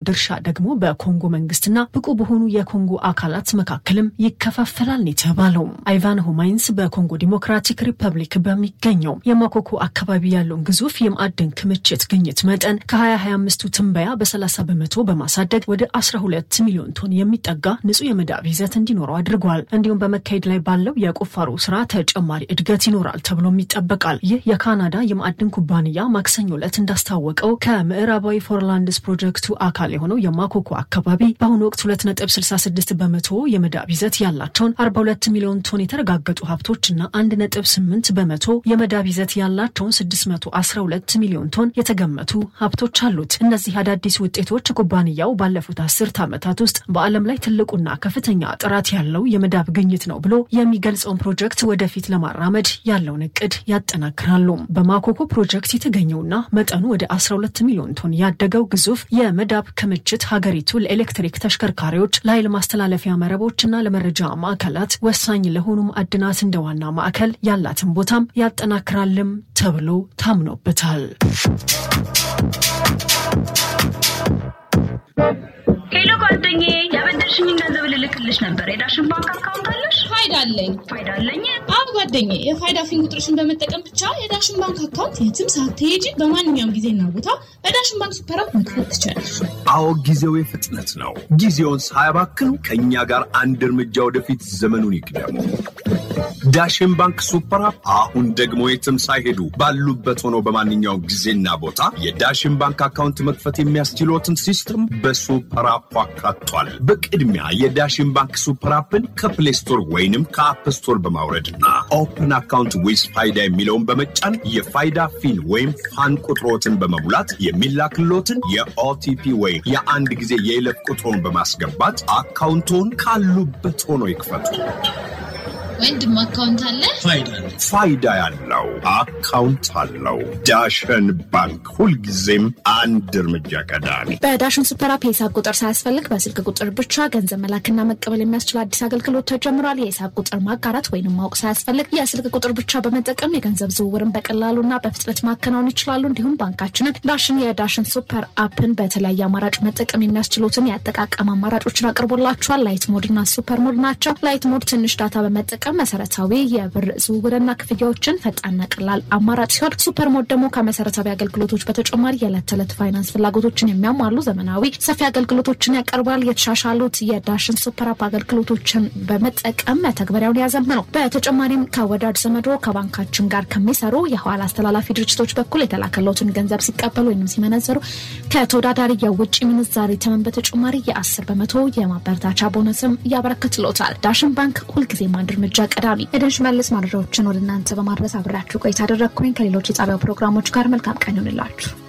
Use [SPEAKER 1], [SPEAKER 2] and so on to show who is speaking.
[SPEAKER 1] ድርሻ ደግሞ በኮንጎ መንግስትና ብቁ በሆኑ የኮንጎ አካላት መካከልም ይከፋፈላል ነው የተባለው። አይቫን ሆማይንስ በኮንጎ ዲሞክራቲክ ሪፐብሊክ በሚገኘው የማኮኮ አካባቢ ያለውን ግዙፍ የማዕድን ክምችት ግኝት መጠን ከ2025ቱ ትንበያ በ30 በመቶ በማሳደግ ወደ 12 ሚሊዮን ቶን የሚጠጋ ንጹህ የመዳብ ይዘት እንዲኖረው አድርጓል። እንዲሁም በመካሄድ ላይ ባለው የቁፋሮ ስራ ተጨማሪ እድገት ይኖራል ተብሎም ይጠበቃል። ይህ የካናዳ የማዕድን ኩባንያ ማክሰኞ ዕለት እንዳስታወቀው ከምዕራባዊ ፎርላንድስ ፕሮጀክቱ አካል የሆነው የማኮኮ አካባቢ በአሁኑ ወቅት 2.66 በመቶ የመዳብ ይዘት ያላቸውን 42 ሚሊዮን ቶን የተረጋገጡ ሀብቶችና 1.8 በመቶ የመዳብ ይዘት ያላቸውን 612 ሚሊዮን ቶን የተገመቱ ሀብቶች አሉት። እነዚህ አዳዲስ ውጤቶች ኩባንያው ባለፉት አስርት ዓመታት ውስጥ በዓለም ላይ ትልቁና ከፍተኛ ጥራት ያለው የመዳብ ግኝት ነው ብሎ የሚገልጸውን ፕሮጀክት ወደፊት ለማራመድ ያለውን እቅድ ያጠናክራሉ። በማኮኮ ፕሮጀክት የተገኘውና መጠኑ ወደ 12 ሚሊዮን ቶን ያደገው ግዙፍ የመዳብ ክምችት ሀገሪቱ ለኤሌክትሪክ ተሽከርካሪዎች፣ ለኃይል ማስተላለፊያ መረቦችና ለመረጃ ማዕከላት ወሳኝ ለሆኑ ማዕድናት እንደ ዋና ማዕከል ያላትን ቦታም ያጠናክራልም ተብሎ ታምኖበታል።
[SPEAKER 2] ሄሎ ጓደኛዬ፣ ያበደርሽኝን ገንዘብ ልልክልሽ ነበር። የዳሽን ባንክ አካውንት አለሽ?
[SPEAKER 3] ፋይዳ አለኝ።
[SPEAKER 2] ፋይዳ አለኝ?
[SPEAKER 3] አዎ ጓደኛዬ፣ የፋይዳ ፊን ቁጥርሽን በመጠቀም ብቻ የዳሽን ባንክ አካውንት የትም ሳትሄጂ በማንኛውም ጊዜና ቦታ በዳሽን ባንክ ሱፐር አፕ መክፈት ትችላለሽ።
[SPEAKER 4] አዎ ጊዜው የፍጥነት ነው። ጊዜውን ሳያባክኑ ከእኛ ጋር አንድ እርምጃ ወደፊት ዘመኑን ይቅደሙ። ዳሽን ባንክ ሱፐር አፕ አሁን ደግሞ የትም ሳይሄዱ ባሉበት ሆነው በማንኛውም ጊዜና ቦታ የዳሽን ባንክ አካውንት መክፈት የሚያስችሎትን ሲስተም በሱፐር አፑ አካቷል። በቅድሚያ የዳሽን ባንክ ሱፐር አፕን ከፕሌይ ስቶር ወይንም ከአፕ ስቶር በማውረድና ኦፕን አካውንት ዊዝ ፋይዳ የሚለውን በመጫን የፋይዳ ፊን ወይም ፋን ቁጥሮትን በመሙላት የሚላክሎትን የኦቲፒ ወይም የአንድ ጊዜ የይለፍ ቁጥሮን በማስገባት አካውንቶን ካሉበት ሆኖ ይክፈቱ።
[SPEAKER 3] ወንድም አካውንት አለ?
[SPEAKER 4] ፋይዳ ያለው አካውንት አለው። ዳሽን ባንክ ሁልጊዜም አንድ እርምጃ ቀዳሚ።
[SPEAKER 5] በዳሽን ሱፐር አፕ የሂሳብ ቁጥር ሳያስፈልግ በስልክ ቁጥር ብቻ ገንዘብ መላክና መቀበል የሚያስችል አዲስ አገልግሎት ተጀምሯል። የሂሳብ ቁጥር ማጋራት ወይንም ማወቅ ሳያስፈልግ የስልክ ቁጥር ብቻ በመጠቀም የገንዘብ ዝውውርን በቀላሉና በፍጥነት ማከናወን ይችላሉ። እንዲሁም ባንካችንን ዳሽን የዳሽን ሱፐር አፕን በተለያየ አማራጭ መጠቀም የሚያስችሉትን የአጠቃቀም አማራጮችን አቅርቦላችኋል። ላይት ሞድ እና ሱፐር ሞድ ናቸው። ላይት ሞድ ትንሽ ዳታ በመጠቀም መሰረታዊ የብር ዝውውርና ክፍያዎችን ፈጣንና ቀላል አማራጭ ሲሆን ሱፐር ሞድ ደግሞ ከመሰረታዊ አገልግሎቶች በተጨማሪ የዕለት ተዕለት ፋይናንስ ፍላጎቶችን የሚያሟሉ ዘመናዊ ሰፊ አገልግሎቶችን ያቀርባል። የተሻሻሉት የዳሽን ሱፐር አፕ አገልግሎቶችን በመጠቀም መተግበሪያውን ያዘምነው። በተጨማሪም ከወዳጅ ዘመዶ ከባንካችን ጋር ከሚሰሩ የኋላ አስተላላፊ ድርጅቶች በኩል የተላከለትን ገንዘብ ሲቀበሉ ወይም ሲመነዘሩ ከተወዳዳሪ የውጭ ምንዛሬ ተመን በተጨማሪ የአስር በመቶ የማበረታቻ ቦነስም ያበረክትሎታል። ዳሽን ባንክ ሁልጊዜም አንድ እርምጃ ቀዳሚ። የደንሽ መልስ መረጃዎችን ወደ እናንተ በማድረስ አብሬያችሁ ቆይታ አደረግኩኝ። ከሌሎች የጣቢያው ፕሮግራሞች ጋር መልካም ቀን ይሆንላችሁ።